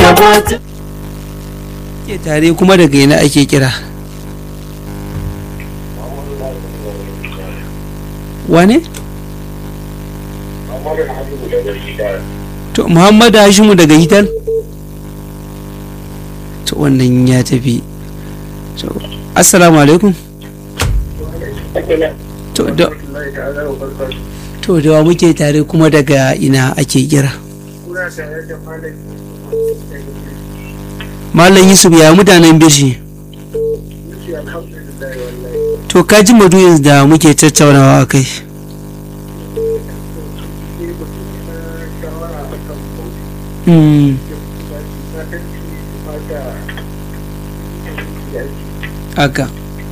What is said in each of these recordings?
da mata ke tare kuma daga ina ake kira wane to muhammadu hashimu daga hitar to wannan ya tafi to assalamu alaikum to da to da wa muke tare kuma daga ina ake kira malam yusuf ya mutanen birshi to ka ji maduyin da muke tattaunawa a kai Mm, haka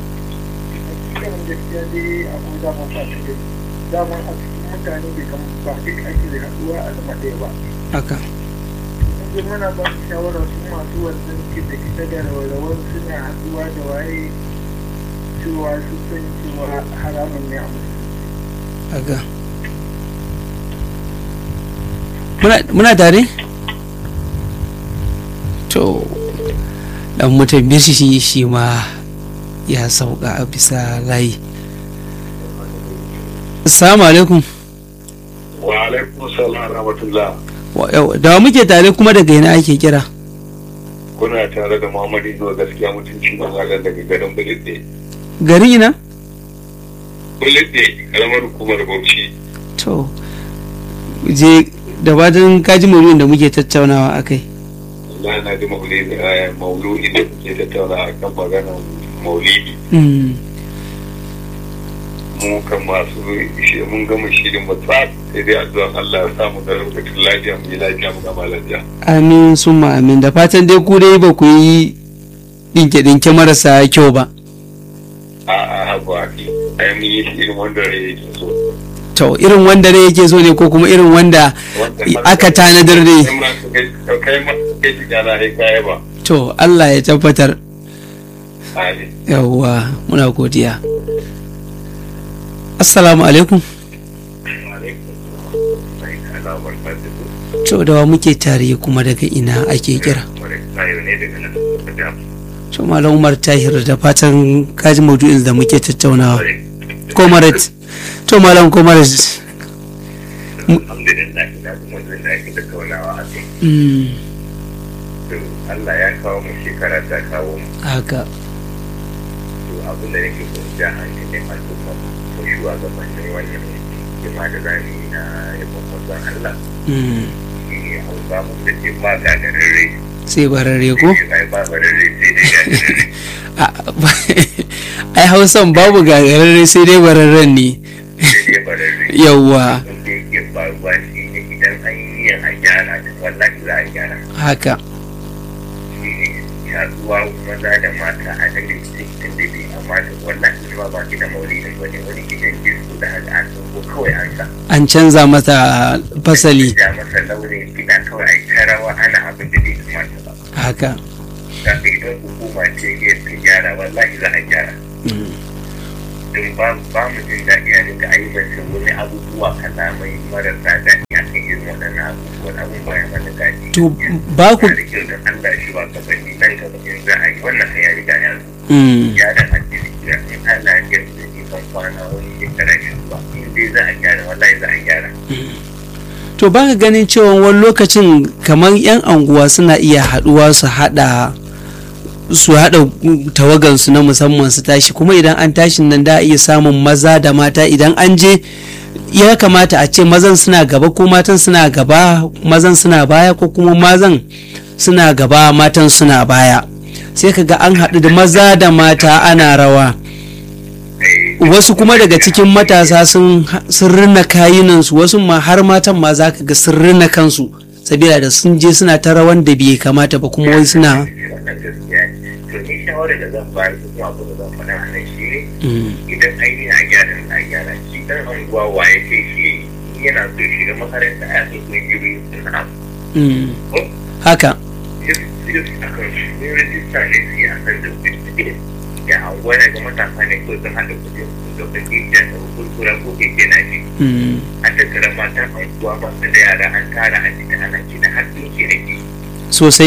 daman a cikin mutane bai kan ba duk ake da haɗuwa a zama ɗaya ba haka yanzu muna ba su shawara su masu wannan kita kita da rawar suna haɗuwa da waye cewa su san cewa haramun ne a musulunci haka muna, muna tare to dan mutum birshi shi shi ma ya sauka a bisa layi assalamu alaikum wa alaikum salam rahmatullah Wa- yau, da wa muke tare kuma daga ina ake kira kuna tare da muhammadu zuwa gaskiya mutunci na halar daga garin bulidde gari ina bulidde karamar hukumar bauchi to je da fatan kaji maudu'in da muke tattaunawa a kai Allah na ji maulidi a mauludi da kuke tattauna a kan maganar maulidi Mm, mu kan masu shi mun gama shirin mu tsaf sai dai addu'an Allah ya samu da lokacin lafiya mu yi lafiya mu gama lafiya amin summa amin da fatan dai ku dai ba ku yi dinke-dinke marasa kyau ba a a hagu a fi ai mun yi shirin wanda rai yake so to irin wanda ne yake so ne ko kuma irin wanda Wanda- aka tanadar ne kai ma ka kai- kai ma kai shiga na hai kaya ba to Allah ya tabbatar Amin. yawwa muna godiya assalamu alaikum to da wa muke tare kuma daga ina ake kira to malam umar tahir da fatan kaji maudu'in da muke tattaunawa komaret to malam komaret alhamdulillah ina kuma jin daɗin da kaunawa a kai mm, to Allah ya kawo mu shekara ta kawo mu haka to abin da nake so ja hankalin al'umma ko shugabannin wannan jima da zani na yabon manzon Allah mm, shi ne hausa mu da ce ba gagarare sai barare ko ai ba barare sai dai gagarare A- ai hausan babu gagararre sai dai bararren ne sai dai barare yawwa wanda yake faruwa shi ne idan an yi yin a gyara da wallahi za a gyara haka shi ne yaduwa maza da mata a kan cikin da bai amma da wallahi ma ba gidan maulidin wani wani gidan disco da haka an ko kawai an sa an canza mata fasali da masa launin gida kawai ai ta rawa ana abin da bai kamata ba haka da idan hukuma ce iya ta gyara wallahi za a gyara mm, don ba ba mu jin daɗi a dinga aibanta wani abubuwa kalamai marasa daɗi a kan irin waɗannan abubuwan abun baya mana daɗi to ba ku da kyau don Allah shi ba ka bani nan gaba in za a yi wannan ya riga ya zo mm, gyaran addini ya in Allah ya yarda da kan kwana wani shekara ya zuwa in dai za a gyara wallahi za a gyara to ba ka ganin cewa wani lokacin kamar 'yan anguwa suna iya haɗuwa su haɗa su haɗa tawagansu na musamman su tashi kuma idan an tashi nan da a iya samun maza da mata idan an je ya kamata a ce mazan suna gaba ko matan suna gaba mazan suna baya ko kuma mazan suna gaba matan suna baya sai ka ga an haɗu da maza da mata ana rawa wasu kuma daga cikin matasa sun sun rina kayinansu wasu ma har matan ma za ka ga sun rina kansu sabila da sun je suna ta rawan da bai kamata ba kuma wai suna wannan gaskiya ne to ni shawarar da zan bayar da kuma abu da zan faɗa a nan shi ne Mm, idan ainihin a gyara a gyara shi dan anguwa waye sai shi yana so shi da makaranta a yakin kungiyoyi suna mm, haka akan shi rajista ne su yi akan da kuɗi ya anguwa ne ga matasa ne ko sun haɗa kuɗi da kuɗi da kurkura ko keke na shi mm, a tattara matan anguwa masu da yara an tara a cikin ana kiɗa har ɗinki da ke sosai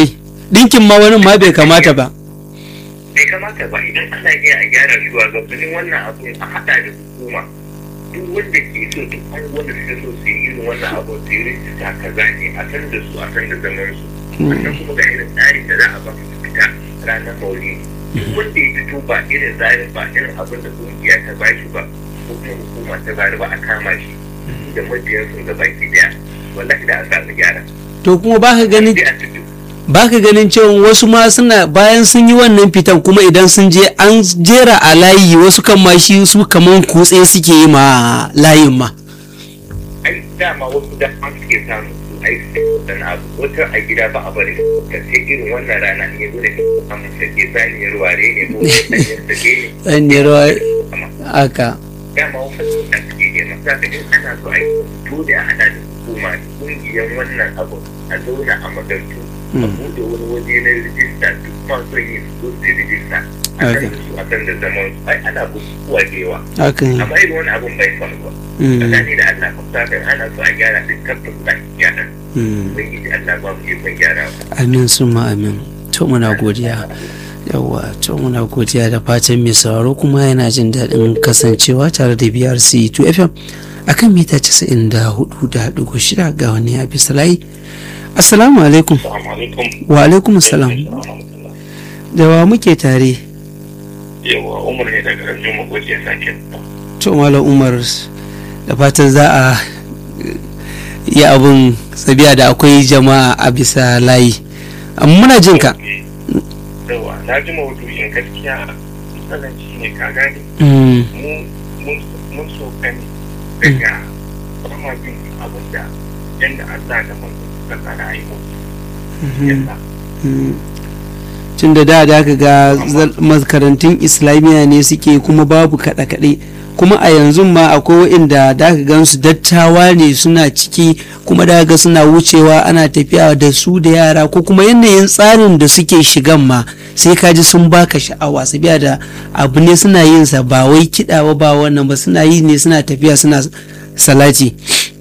dinkin ma wani ma bai kamata ba bai kamata ba idan ana iya a gyara shugabannin wannan abun a haɗa da hukuma duk wanda ke so duk an wanda suka so su yi irin wannan abu su yi rijista kaza ne a san da su a san da zaman su sannan kuma ga irin tsarin da za a ba su fita ranar maulidi duk wanda ya fito ba irin tsarin ba irin abin da kungiya ta ba shi ba ko kuma hukuma ta bari ba a kama shi da mabiyansu ga baki daya wallahi da an samu gyara to kuma ba ka ganin sai a fito ba ka ganin cewa wasu ma suna bayan sun yi wannan fitan kuma idan sun je an jera a layi wasu kan ma shi su kaman kutse suke yi ma layin ma ai dama wasu da an suke samu su ai dan abu wata a gida ba a bari ka sai irin wannan rana ne zo da an sake saniyar ware ne ko saniyar sake ne ɗan ne rawa amma aka dama wasu da suke yi masa da in ana so ai dole a hada da hukuma kungiyar wannan abu a zauna a magartu a bude wani waje na rijista duk masu yi su zo su yi rijista a Okay. kan su a kan da zaman su ai ana bukukuwa da yawa haka ne amma irin wani abun bai faruwa Mm, tsakani da Allah kuma kan ana so a gyara duk tabbas za a gyara mm. ubangiji Allah ba mu ikon gyarawa amin summa amin to muna godiya yawa to muna godiya da fatan mai sauraro kuma yana jin daɗin kasancewa tare da brc 2 fm akan mita 94.6 ga wani ya bisa layi assalamu alaikum assalamu alaikum wa alaikum assalam da wa muke tare yawa umar ne daga ranjin magoji ya sake to malam umar da fatan za a yi abin sabiya da akwai jama'a a bisa layi amma muna jin ka yawa na ji maudu'in gaskiya matsalan shi ne ka gane Mm, mu mun- mun so gani daga kuma bin abin da yadda Allah da manzo suka tsara yi mu mhm, yasa mm. tun da da da ka ga zal- makarantun islamiyya ne suke kuma babu kaɗe-kaɗe kuma a yanzu ma akwai waɗanda da ka gan su dattawa ne suna ciki kuma da ga suna wucewa ana tafiya da su da yara ko kuma yanayin tsarin da suke shigan ma sai ka ji sun baka sha'awa su biya da abu ne suna yin sa ba wai kiɗa ba ba wannan ba suna yi ne suna tafiya suna salati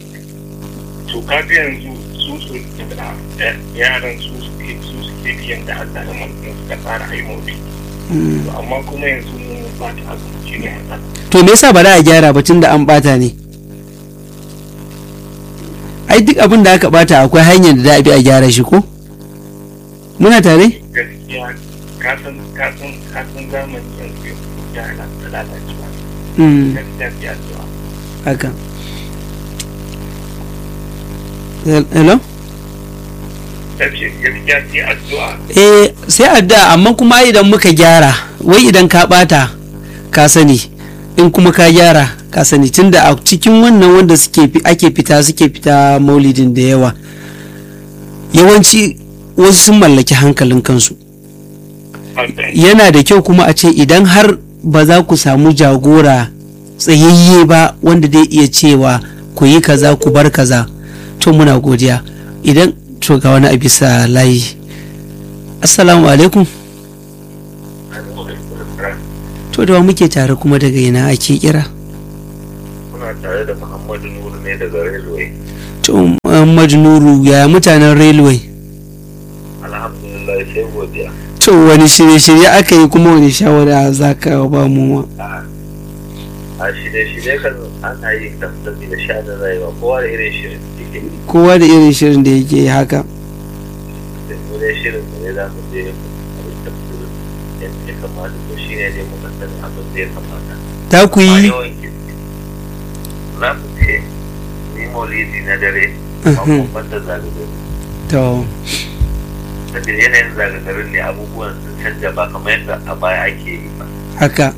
to kaga yanzu su su da yaran su suke su suke biyan da Allah da manzo suka tsara yi mu Mm. To amma kuma yanzu mun ba ta abu shi ne matsala to me yasa ba za a gyara ba tun da an bata ne ai duk abin da aka bata akwai hanyar da za a bi a gyara shi ko muna tare gaskiya kasan kasan kasan zamani yanzu ya na da lalacewa Mm, gaskiya ya zuwa haka hello tace gaskiya sai addu'a eh sai addu'a amma kuma idan muka gyara wai idan ka bata ka sani in kuma ka gyara ka sani tunda a cikin wannan wanda suke fi- ake fita suke fita maulidin da yawa yawanci wasu sun mallaki hankalin kansu yana da kyau kuma a ce idan har ba za ku samu jagora tsayayye ba wanda zai iya cewa ku yi kaza ku bar kaza to muna godiya idan to ga wani a bisa layi assalamu alaikum to da wa muke tare kuma daga ina ake kira Muna tare da Muhammadu Nuru ne daga Railway. to Muhammadu Nuru ya mutanen railway Alhamdulillah sai godiya. to wani shirye-shirye aka yi kuma wani shawara za ka ba mu A shirye-shirye kan ana yi kan da shaɗin rayuwa kowa da irin shirin cikin kowa da irin shirin da yake yi haka da wani shirin da ne za mu je abin da yadda ya kamata to shi ne dai muka sani abin da ya kamata. ta ku Amma yi yawan kirki. Za mu je ni maulidi na dare amma Mhm. ban da zagaye. to Saboda yanayin zagagarin ne abubuwan sun canja ba kamar yadda a baya ake yi ba. haka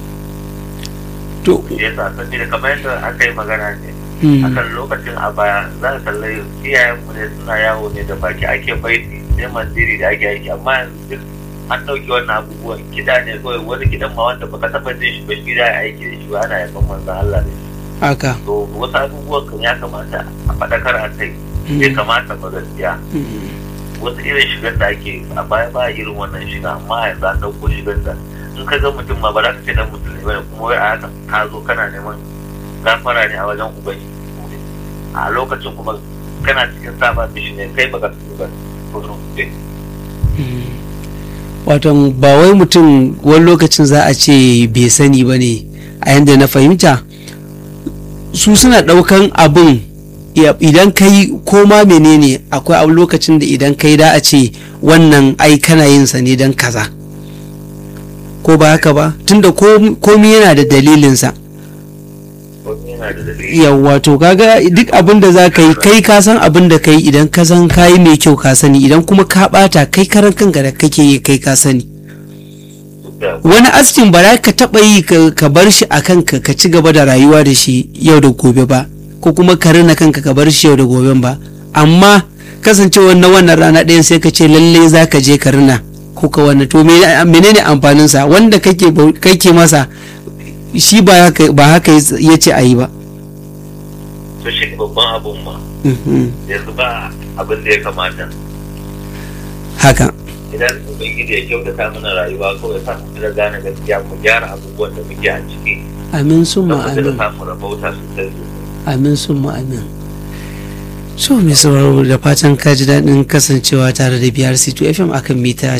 to shi yasa saboda kamar yadda aka yi magana ne mm, akan lokacin a baya za ka kalli iyayenmu ne suna yawo ne da baki ake baiti sai mandiri da ake aiki amma yanzu duk an ɗauki wannan abubuwan kiɗa ne kawai wani kiɗan ma wanda baka taɓa jin shi ba shi da ya aiki da shi ba ana yaban manzon Allah ne haka to wasu abubuwan kan ya kamata a faɗakar a kai bai kamata ba gaskiya Mm, wasu irin shigar da ake yi, a baya ba irin wannan shiga amma yanzu an ɗauko shigar da in ka ga mutum ma ba za ka ce dan mutum ne bane kuma wai a haka ka zo kana neman gafara ne a wajen ubangiji a lokacin kuma kana cikin saba mishi ne kai baka su ba to no eh wato ba wai mutum wani lokacin za a ce bai sani ba ne a yadda na fahimta su suna ɗaukan abin ya- idan kai koma menene akwai abu lokacin da idan kai da a ce wannan ai kana yin sa ne don kaza ko ba haka ba tunda kom- komi yana da dalilinsa wani yana da dalili yawwa to kaga duk abin da za ka yi kai ka san abin da ka yi idan ka san ka yi mai kyau ka sani idan kuma ka bata kai karan kanka da kake yi kai ka sani da wani askin ba za ka taɓa yi ka ka bar shi a kanka ka ci gaba da rayuwa da shi yau da gobe ba ko kuma ka rina kanka ka bar shi yau da gobe ba amma kasancewar na wannan rana ɗayan sai ka ce lalle za ka je ka rina ko ka wannan to me- menene amfaninsa wanda kake bau- kake masa shi ba haka ba haka ya ce a yi ba to shi ne babban abun ma Mhm. yanzu ba abin da ya kamata haka idan ubangiji ya kyautata mana rayuwa kawai sa mu da gane gaskiya mu gyara abubuwan da muke a ciki amin summa don mu da amin samu rabauta sosai sosai amin summa amin so mai sauraro da fatan ka ji daɗin kasancewa tare da biyar c2 fm akan mita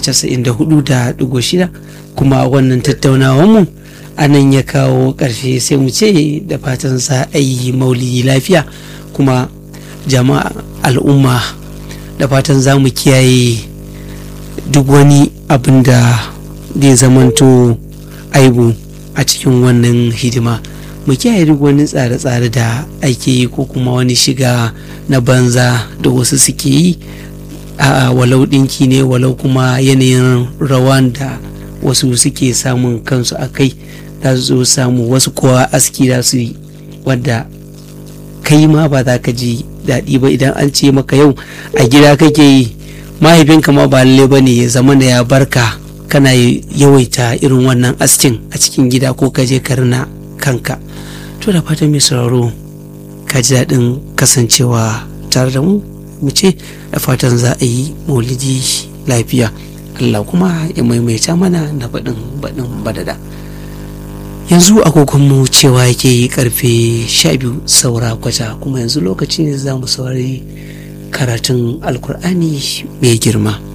94.6 kuma wannan tattaunawar mu a nan ya kawo ƙarshe sai mu ce da fatan za a yi maulidi lafiya kuma jama'a al'umma da fatan za mu kiyaye duk wani abin da zai zamanto aibu a cikin wannan hidima mu kiyaye duk wani tsare-tsare da ake yi ko kuma wani shiga na banza da wasu suke yi a walau ɗinki ne walau kuma yanayin rawan da wasu suke samun kansu a kai za su zo samu wasu kowa aski za su yi wadda kai ma ba za ka ji daɗi ba idan an ce maka yau a gida kake yi mahaifinka ma ba lalle ba ne ya zama da ya barka kana yawaita irin wannan askin a cikin gida ko ka je ka rina kanka to da fatan mai sauraro ka ji daɗin kasancewa tare da mu mu ce da fatan za a yi maulidi lafiya Allah kuma ya maimaita mana na baɗin baɗin badada yanzu agogonmu cewa yake yi karfe sha biyu saura kwata kuma yanzu lokaci ne za mu saurari karatun alkur'ani mai girma